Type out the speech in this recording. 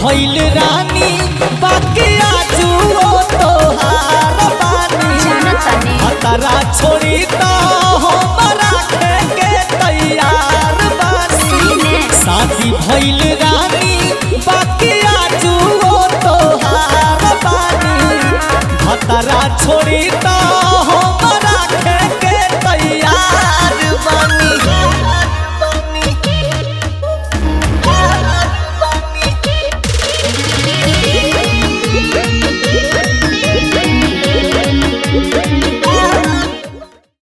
भइल रानी बाकी आजू ओ तोहार बानी जानतानी हतरा छोड़ी तो हमरा के तैयार बानी सीने शादी भइल रानी बाकी आजू ओ तोहार बानी हतरा छोड़ी